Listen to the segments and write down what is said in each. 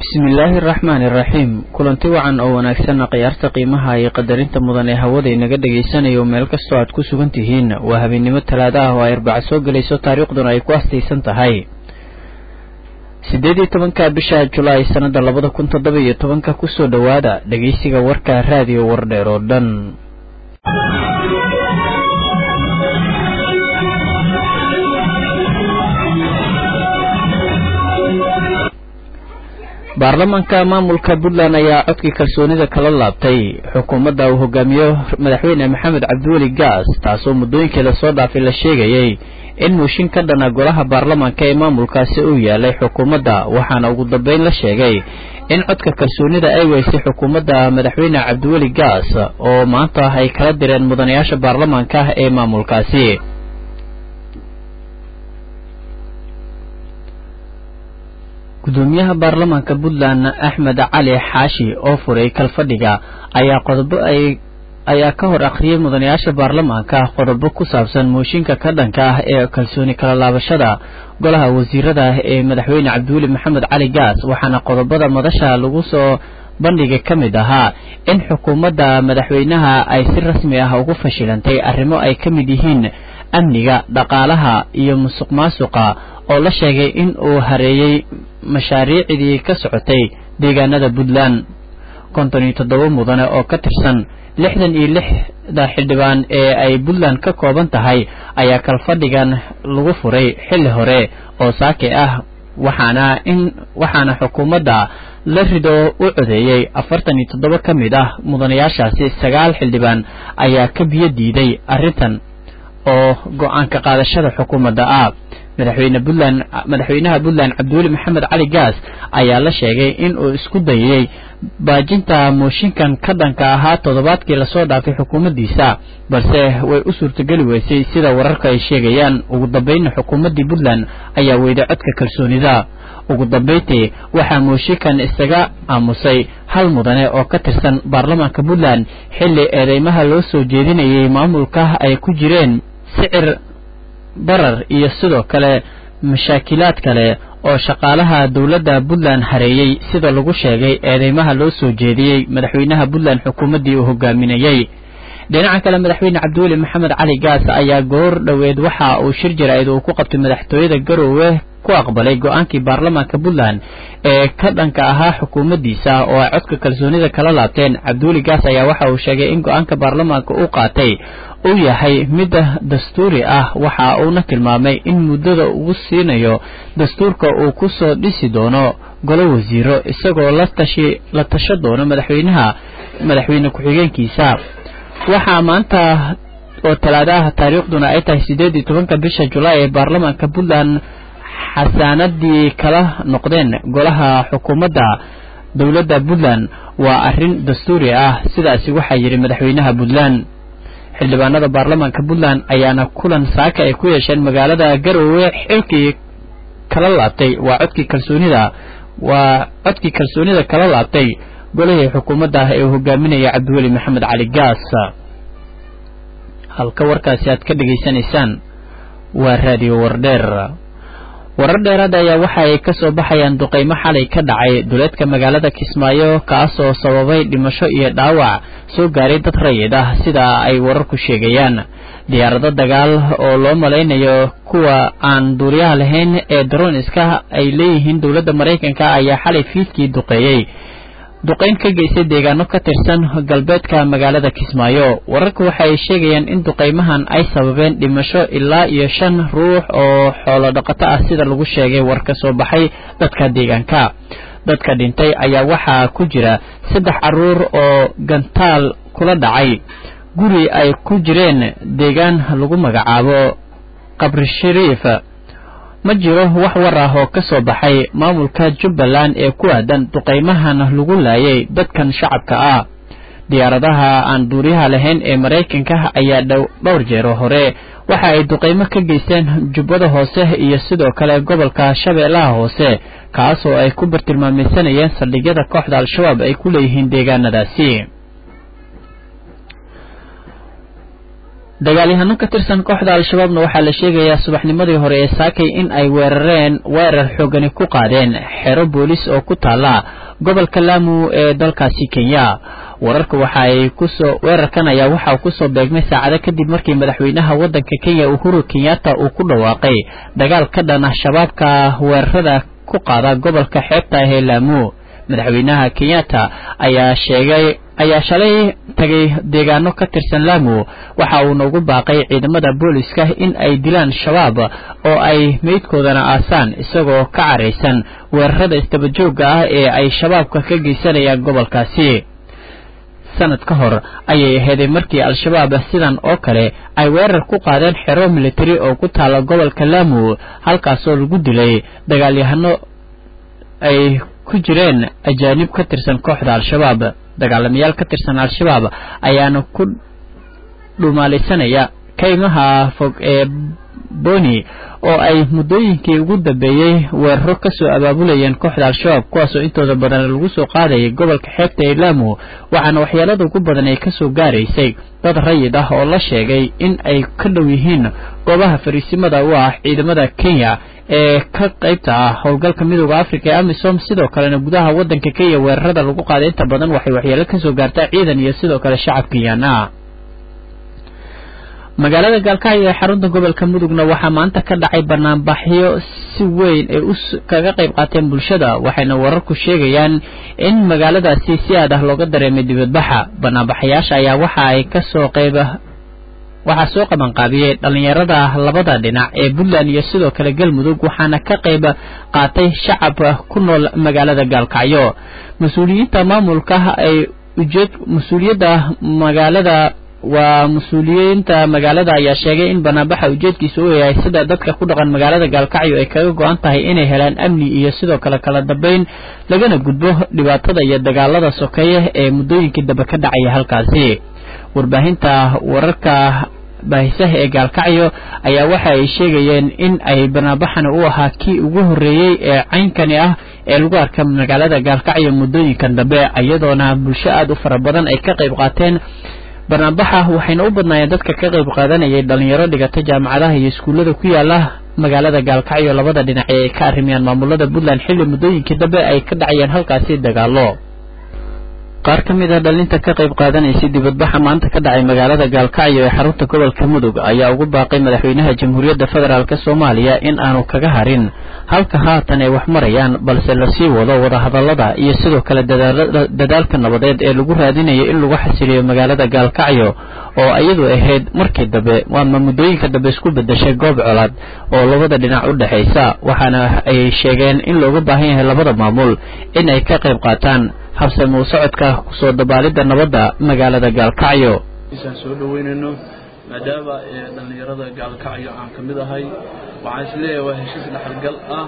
bismillaahi araxmaani iraxiim kulanti wacan oo wanaagsanna khiyaarta qiimaha iyo qadarinta mudan ee hawada inaga dhagaysanayo meel kastoo aad ku sugan tihiin waa habeennimo talaada ah oo ay arbaca soo gelayso taariikhduna ay ku astaysan tahay siddeed iyo tobanka bisha julaay sannada labada kun toddoba iyo tobanka kusoo dhowaada dhegeysiga warka raadiyo wardheer oo dhan baarlamaanka maamulka puntland ayaa codkii kalsoonida kala laabtay xukuumadda uu hogaamiyo madaxweyne maxamed cabdiweli gaas taasoo muddooyinkeeda soo dhaafay la sheegayay in muushin ka dhana golaha baarlamaanka ee maamulkaasi uu yaalay xukuumadda waxaana ugu dambeyn la sheegay in codka kalsoonida ay weysay xukuumadda madaxweyne cabdiweli gaas oo maanta ay kala direen mudanayaasha baarlamaanka ee maamulkaasi gudoomiyaha baarlamaanka puntland axmed cali xaashi oo furay kalfadhiga ayaa qodobo ay ayaa ka hor akhriyey mudanayaasha baarlamaanka qodobo ku saabsan mooshinka ka dhanka ah ee kalsooni kala laabashada golaha wasiirada ee madaxweyne cabdiweli maxamed cali gaas waxaana qodobada madasha lagu soo bandhiga ka mid ahaa in xukuumadda madaxweynaha ay si rasmi ah ugu fashilantay arrimo ay ka mid yihiin amniga dhaqaalaha iyo musuq maasuqa oo la sheegay in uu hareeyey mashaariicdii ka socotay deegaanada puntland konton iyo toddoba mudane oo ka tirsan lixdan iyo lixda xildhibaan ee ay puntland ka kooban tahay ayaa kalfadhigan lagu furay xilli hore oo saake ah waxaana in waxaana xukuumadda la rido u codeeyey afartan iyo toddoba ka mid ah mudanayaashaasi sagaal xildhibaan ayaa ka biyo diiday arrintan oo go-aanka qaadashada xukuumadda ah madaxweyne puntland madaxweynaha puntland cabdiweli maxamed cali gaas ayaa la sheegay in uu isku dayay baajinta mooshinkan ka dhanka ahaa toddobaadkii lasoo dhaafay xukuumaddiisa balse way u suurtogeli weysay sida wararka ay sheegayaan ugu dambeynna xukuumaddii puntland ayaa weyday codka kalsoonida ugu dambeyntii waxaa mooshinkan isaga aamusay hal mudane oo ka tirsan baarlamaanka puntland xilli eedeymaha loo soo jeedinayay maamulka ay ku jireen sicir barar iyo sidoo kale mashaakilaad kale oo shaqaalaha dowladda puntland hareeyey sida lagu sheegay eedeymaha loo soo jeediyey madaxweynaha puntland xukuumaddii uu hogaaminayey dhinaca kale madaxweyne cabdiweli maxamed cali gaas ayaa goor dhoweed waxa uu shir jaraa'id uu ku qabtay madaxtooyada garoowe ku aqbalay go-aankii baarlamaanka puntland ee ka dhanka ahaa xukuumaddiisa oo ay codka kalsoonida kala laabteen cabdiweli gaas ayaa waxa uu sheegay in go-aanka baarlamaanka uu qaatay uu yahay mid dastuuri ah waxa uuna tilmaamay in muddada ugu siinayo dastuurka uu ku soo dhisi doono golo wasiiro isagoo la tashi la tasho doono madaxweynaha madaxweyne ku-xigeenkiisa waxaa maanta oo talaadaha taariikhduna ay tahay siddeed iyo tobanka bisha julaay ee baarlamaanka puntland xasaanadii kala noqdeen golaha xukuumadda dowladda puntland waa arrin dastuuri ah sidaasi waxaa yidhi madaxweynaha puntland xildhibaanada baarlamaanka puntland ayaana kulan saaka ay ku yeesheen magaalada garoowe xilkii kala laabtay waa codkii kalsoonida waa codkii kalsoonida kala laabtay golihii xukuumadda ah ee uu hogaaminaya cabdiweli maxamed cali gaas halka warkaasi aad ka dhegaysanaysaan waa raadiyo wardheer warar dheeraad ayaa waxa ay ka soo baxayaan duqaymo xalay ka dhacay duleedka magaalada kismaayo kaasoo sababay dhimasho iyo dhaawac soo gaaray dad rayid ah sida ay wararku sheegayaan diyaarado dagaal oo loo malaynayo kuwa aan duuriyaha lahayn ee daroniska ay leeyihiin dowladda maraykanka ayaa xalay fiidkii duqeeyey duqayn ka geystay deegaano ka tirsan galbeedka magaalada kismaayo wararku waxa ay sheegayaan in duqaymahan ay sababeen dhimasho ilaa iyo shan ruux oo xoolo dhaqato ah sida lagu sheegay war ka soo baxay dadka deegaanka dadka dhintay ayaa waxaa ku jira saddex carruur oo gantaal kula dhacay guri ay ku jireen deegaan lagu magacaabo qabri shariif ma jiro wax war ah oo ka soo baxay maamulka jubbaland ee ku aadan duqaymahan lagu laayay dadkan shacabka ah diyaaradaha aan duuriyaha lahayn ee maraykanka ayaa dhowr jeero hore waxa ay duqaymo ka geysteen jubbada hoose iyo sidoo kale gobolka shabeellaha hoose kaasoo ay ku bartilmaamaysanayeen saldhigyada kooxda al-shabaab ay ku leeyihiin deegaanadaasi dagaalyahano ka tirsan kooxda al-shabaabna waxaa la sheegayaa subaxnimadii hore ee saakay in ay weerareen weerar xoogani ku qaadeen xero boolis oo ku taala gobolka laamu ee dalkaasi kenya wararka waxa ay kusoo weerarkan ayaa waxa uu kusoo beegmay saacado kadib markii madaxweynaha waddanka kenya uhuru kenyatta uu ku dhawaaqay dagaal ka dhan ah shabaabka weerarada ku qaada gobolka xeebta ah ee laamu madaxweynaha kenyatta ayaa sheegay ayaa shalay tagay deegaano ka tirsan laamu waxa uuna ugu baaqay ciidamada booliska in ay dilaan shabaab oo ay meydkoodana aasaan isagoo ka caraysan weerarada istabajooga ah ee ay shabaabka ka geysanayaan gobolkaasi sanad ka hor ayay aheeday markii al-shabaab sidan oo kale ay weerar ku qaadeen xero military oo ku taala gobolka laamu halkaasoo lagu dilay dagaalyahano ay ku jireen ajaanib ka tirsan kooxda al-shabaab dagaalamayaal ka tirsan al-shabaab ayaana ku dhumaalaysanaya kaymaha fog ee boni oo ay muddooyinkii ugu dambeeyey weeraro kasoo abaabulayeen kooxda al-shabaab kuwaasoo intooda badan lagu soo qaadayay gobolka xeebta ee laamu waxaana waxyeelada ugu badan ay kasoo gaaraysay dad rayid ah oo la sheegay in ay ka dhow yihiin goobaha fariisimada u ah ciidamada kenya ee ka qaybta ah howlgalka midooda africa ee amisom sidoo kalena gudaha waddanka kenya weerarada lagu qaaday inta badan waxay waxyeelo kasoo gaartaa ciidan iyo sidoo kale shacab kenyaana magaalada gaalkacyo ee xarunta gobolka mudugna waxaa maanta ka dhacay banaanbaxyo si weyn ay u kaga qayb qaateen bulshada waxayna wararku sheegayaan in magaaladaasi si aad ah looga dareemay dibadbaxa banaanbaxayaasha ayaa waxa ay kasoo qayb waxaa soo qabanqaabiyey dhallinyarada labada dhinac ee puntland iyo sidoo kale galmudug waxaana ka qayb qaatay shacab ku nool magaalada gaalkacyo mas-uuliyiinta maamulka ay ujeed mas-uuliyadda magaalada waa mas-uuliyiinta magaalada ayaa sheegay in banaanbaxa ujeedkiisa uu yahay sida dadka ku dhaqan magaalada gaalkacyo ay kaga go-an tahay inay helaan amni iyo sidoo kale kala dambeyn lagana gudbo dhibaatada iyo dagaalada sokeeye ee muddooyinkii dambe ka dhacaya halkaasi warbaahinta wararka baahisaha ee gaalkacyo ayaa waxa ay sheegayeen in ay banaanbaxani u ahaa kii ugu horreeyey ee caynkani ah ee lagu arka magaalada gaalkacyo muddooyinkan dambe iyadoona bulsho aada u fara badan ay ka qayb qaateen banaanbaxa waxayna u badnaayeen dadka ka qayb qaadanayay dhalinyaro dhigata jaamacadaha iyo iskuullada ku yaala magaalada gaalkacyo labada dhinac ee ay ka arrimayaan maamulada puntland xilli muddooyinkii dambe ay ka dhacayeen halkaasi dagaalo qaar ka mid ah dhalinta ka qayb qaadanaysay dibadbaxa maanta ka dhacay magaalada gaalkacyo ee xarunta gobolka mudug ayaa ugu baaqay madaxweynaha jamhuuriyadda federaalk soomaaliya in aanu kaga harin halka haatan ay wax marayaan balse lasii wado wadahadallada iyo sidoo kale dadaalka nabadeed ee lagu raadinayo in lagu xasiliyo magaalada gaalkacyo oo iyadu ahayd markii dambe waama muddooyinka dambe isku bedeshay goob colaad oo labada dhinac u dhexaysa waxaana ay sheegeen in looga baahan yahay labada maamul in ay ka qayb qaataan habsami u socodka kusoo dabaalidda nabadda magaalada gaalkacyo isaan soo dhaweynayno maadaama dhallinyarada gaalkacyo aan ka mid ahay waxaan is leeyahay waa heshiis dhexalgal ah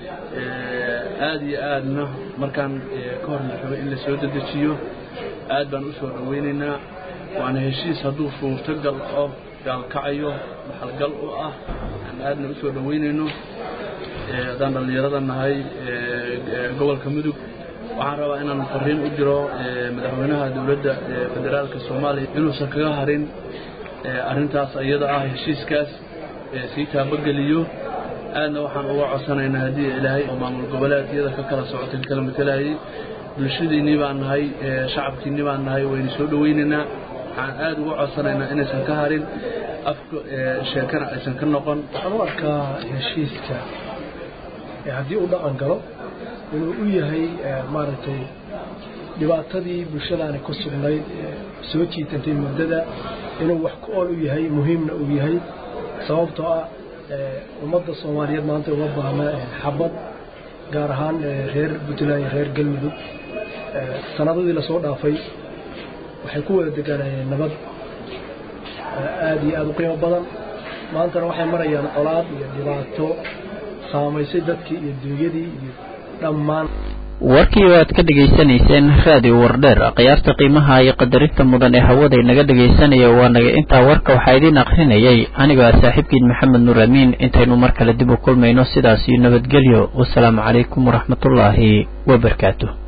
aad iyo aadna markaan ka hor la rabo in la soo dedejiyo aad baan u soo dhaweynaynaa waana heshiis hadduu suurtogal oo gaalkacyo dhexalgal u ah aan aadna u soo dhaweynayno haddaan dhallinyarada nahay gobolka mudug waxaan rabaa inaan fariin u diro madaxweynaha dowladda federaalka soomaaliya inuusan kaga harin arrintaas iyada ah heshiiskaas sii taabageliyo aadna waxaan uga codsanaynaa haddii ilaahay oo maamul goboleedyada ka kala socotay kala matalayay bulshadiinnii baan nahay shacabkiinnii baan nahay waynu soo dhawaynaynaa waxaan aad uga codsanaynaa inaysan ka harin afka sheekana aysan ka noqon waxaan u arkaa heshiiska haddii uu dhaqan galo inuu u yahay maaragtay dhibaatadii bulshadaani ku sugnayd soo jiitantay muddada inuu wax ku ool u yahay muhiimna uu yahay sababtoo ah ummadda soomaaliyeed maanta uga baahna xabad gaar ahaan reer puntland iyo reer galmudug sanadadii lasoo dhaafay waxay ku wada degaanayeen nabad aad iyo aada u qiimo badan maantana waxay marayaan colaad iyo dhibaato saamaysay dadkii iyo dunyadii iyo dhammaan warkii oo aad ka dhegaysanayseen raadiyo wardheer khiyaarta qiimaha iyo qadarinta mudan ee hawada inaga dhegaysanaya waa naga intaa warka waxaa idiin akrinayay anigoo ah saaxiibkiin maxamed nuur amiin intaynu mar kale dib u kulmayno sidaas iyo nabadgelyo wasalaamu calaykum waraxmatullaahi wabarakaatu